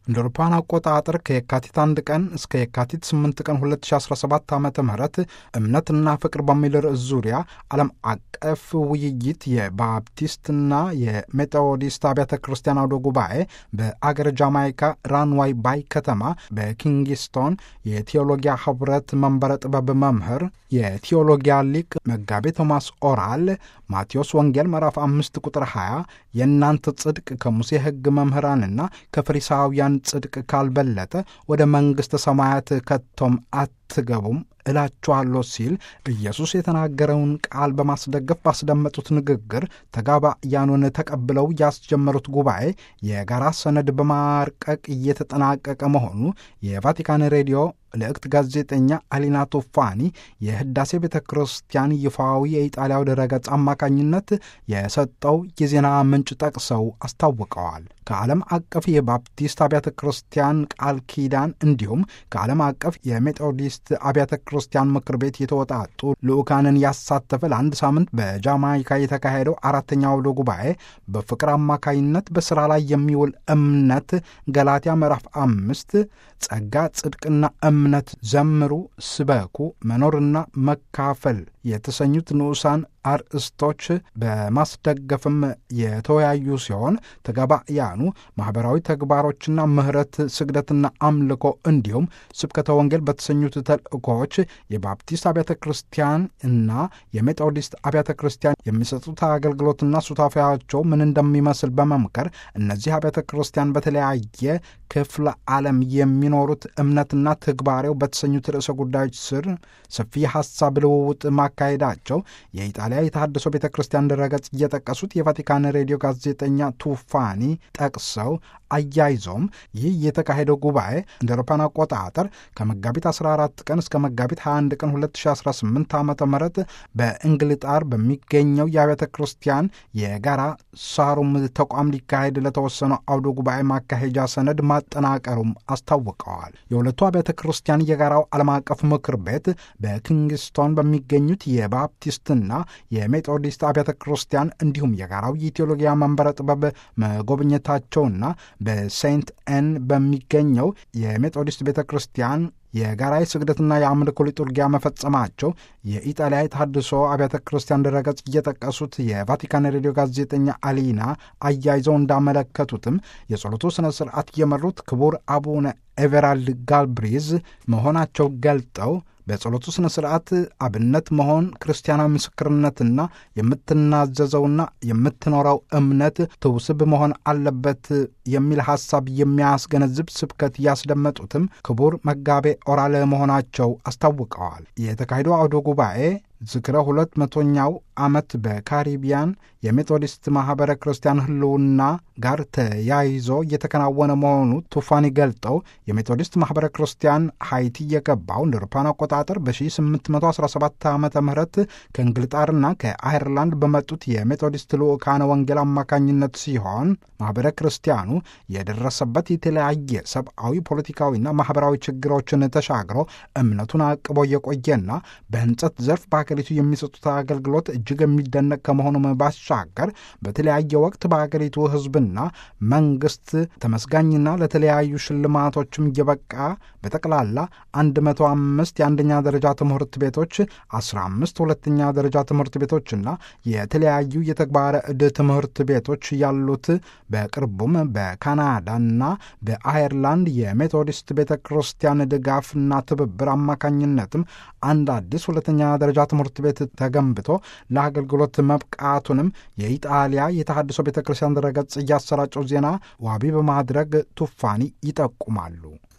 እንደ አውሮፓውያን አቆጣጠር ከየካቲት አንድ ቀን እስከ የካቲት 8 ቀን 2017 ዓ ም እምነትና ፍቅር በሚል ርዕስ ዙሪያ ዓለም አቀፍ ውይይት የባፕቲስትና የሜቶዲስት አብያተ ክርስቲያን አውደ ጉባኤ በአገር ጃማይካ ራንዋይ ባይ ከተማ በኪንግስቶን የቴዎሎጊያ ህብረት መንበረ ጥበብ መምህር የቴዎሎጊያ ሊቅ መጋቤ ቶማስ ኦራል ማቴዎስ ወንጌል ምዕራፍ አምስት ቁጥር 20 የእናንተ ጽድቅ ከሙሴ ሕግ መምህራንና ከፈሪሳውያን ጽድቅ ካልበለጠ ወደ መንግሥተ ሰማያት ከቶም አትገቡም እላችኋለሁ ሲል ኢየሱስ የተናገረውን ቃል በማስደገፍ ባስደመጡት ንግግር ተጋባያኑን ተቀብለው ያስጀመሩት ጉባኤ የጋራ ሰነድ በማርቀቅ እየተጠናቀቀ መሆኑ የቫቲካን ሬዲዮ ልዕክት ጋዜጠኛ አሊና ቶፋኒ የህዳሴ ቤተ ክርስቲያን ይፋዊ የኢጣሊያው ድረገጽ አማካኝነት የሰጠው የዜና ምንጭ ጠቅሰው አስታውቀዋል። ከዓለም አቀፍ የባፕቲስት አብያተ ክርስቲያን ቃል ኪዳን እንዲሁም ከዓለም አቀፍ የሜቶዲስት አብያተ ክርስቲያን ምክር ቤት የተወጣጡ ልዑካንን ያሳተፈ ለአንድ ሳምንት በጃማይካ የተካሄደው አራተኛው አውደ ጉባኤ በፍቅር አማካኝነት በሥራ ላይ የሚውል እምነት ገላትያ ምዕራፍ አምስት ጸጋ፣ ጽድቅና እምነት ዘምሩ፣ ስበኩ፣ መኖርና መካፈል የተሰኙት ንዑሳን አርእስቶች በማስደገፍም የተወያዩ ሲሆን ተጋባያኑ ማኅበራዊ ተግባሮችና ምሕረት፣ ስግደትና አምልኮ እንዲሁም ስብከተ ወንጌል በተሰኙት ተልእኮዎች የባፕቲስት አብያተ ክርስቲያን እና የሜቶዲስት አብያተ ክርስቲያን የሚሰጡት አገልግሎትና ሱታፊያቸው ምን እንደሚመስል በመምከር እነዚህ አብያተ ክርስቲያን በተለያየ ክፍለ ዓለም የሚኖሩት እምነትና ተግባሬው በተሰኙት ርዕሰ ጉዳዮች ስር ሰፊ ሐሳብ ልውውጥ ማካሄዳቸው የኢጣሊያ የተሐድሶ ቤተ ክርስቲያን ድረገጽ እየጠቀሱት የቫቲካን ሬዲዮ ጋዜጠኛ ቱፋኒ ጠቅሰው አያይዘውም ይህ የተካሄደው ጉባኤ እንደ አውሮፓውያን አቆጣጠር ከመጋቢት 14 ቀን እስከ መጋቢት 21 ቀን 2018 ዓ ም በእንግልጣር በሚገኘው የአብያተ ክርስቲያን የጋራ ሳሩም ተቋም ሊካሄድ ለተወሰነው አውደ ጉባኤ ማካሄጃ ሰነድ ማጠናቀሩም አስታውቀዋል። የሁለቱ አብያተ ክርስቲያን የጋራው ዓለም አቀፍ ምክር ቤት በኪንግስቶን በሚገኙት የባፕቲስትና የሜቶዲስት አብያተ ክርስቲያን እንዲሁም የጋራው የቴዎሎጊያ መንበረ ጥበብ መጎብኘታቸውና በሴንት ኤን በሚገኘው የሜቶዲስት ቤተ ክርስቲያን የጋራ ስግደትና የአምልኮ ሊጡርጊያ መፈጸማቸው የኢጣሊያ የተሐድሶ አብያተ ክርስቲያን ድረገጽ እየጠቀሱት የቫቲካን ሬዲዮ ጋዜጠኛ አሊና አያይዘው እንዳመለከቱትም የጸሎቱ ሥነ ሥርዓት የመሩት ክቡር አቡነ ኤቨራልድ ጋልብሪዝ መሆናቸው ገልጠው በጸሎቱ ሥነ ሥርዓት አብነት መሆን ክርስቲያናዊ ምስክርነትና የምትናዘዘውና የምትኖረው እምነት ትውስብ መሆን አለበት የሚል ሐሳብ የሚያስገነዝብ ስብከት ያስደመጡትም ክቡር መጋቤ ኦራለ መሆናቸው አስታውቀዋል። የተካሄደው አውደ ጉባኤ ዝክረ ሁለት መቶኛው ዓመት በካሪቢያን የሜቶዲስት ማኅበረ ክርስቲያን ሕልውና ጋር ተያይዞ እየተከናወነ መሆኑ ቱፋኒ ገልጠው የሜቶዲስት ማኅበረ ክርስቲያን ሃይቲ የገባው እንደ አውሮፓውያን አቆጣጠር በ1817 ዓ ም ከእንግልጣርና ከአይርላንድ በመጡት የሜቶዲስት ልዑካነ ወንጌል አማካኝነት ሲሆን ማኅበረ ክርስቲያኑ የደረሰበት የተለያየ ሰብአዊ፣ ፖለቲካዊና ማኅበራዊ ችግሮችን ተሻግሮ እምነቱን አቅቦ የቆየና በሕንጸት ዘርፍ በሀገሪቱ የሚሰጡት አገልግሎት እጅግ የሚደነቅ ከመሆኑም ባሻገር በተለያየ ወቅት በሀገሪቱ ሕዝብና መንግስት ተመስጋኝና ለተለያዩ ሽልማቶችም እየበቃ በጠቅላላ 105 የአንደኛ ደረጃ ትምህርት ቤቶች፣ 15 ሁለተኛ ደረጃ ትምህርት ቤቶችና የተለያዩ የተግባረ ዕድ ትምህርት ቤቶች ያሉት በቅርቡም በካናዳና በአየርላንድ የሜቶዲስት ቤተ ክርስቲያን ድጋፍና ትብብር አማካኝነትም አንድ አዲስ ሁለተኛ ደረጃ ትምህርት ቤት ተገንብቶ ለአገልግሎት መብቃቱንም የኢጣሊያ የተሐድሶ ቤተ ክርስቲያን ድረገጽ እያሰራጨው ዜና ዋቢ በማድረግ ቱፋኒ ይጠቁማሉ።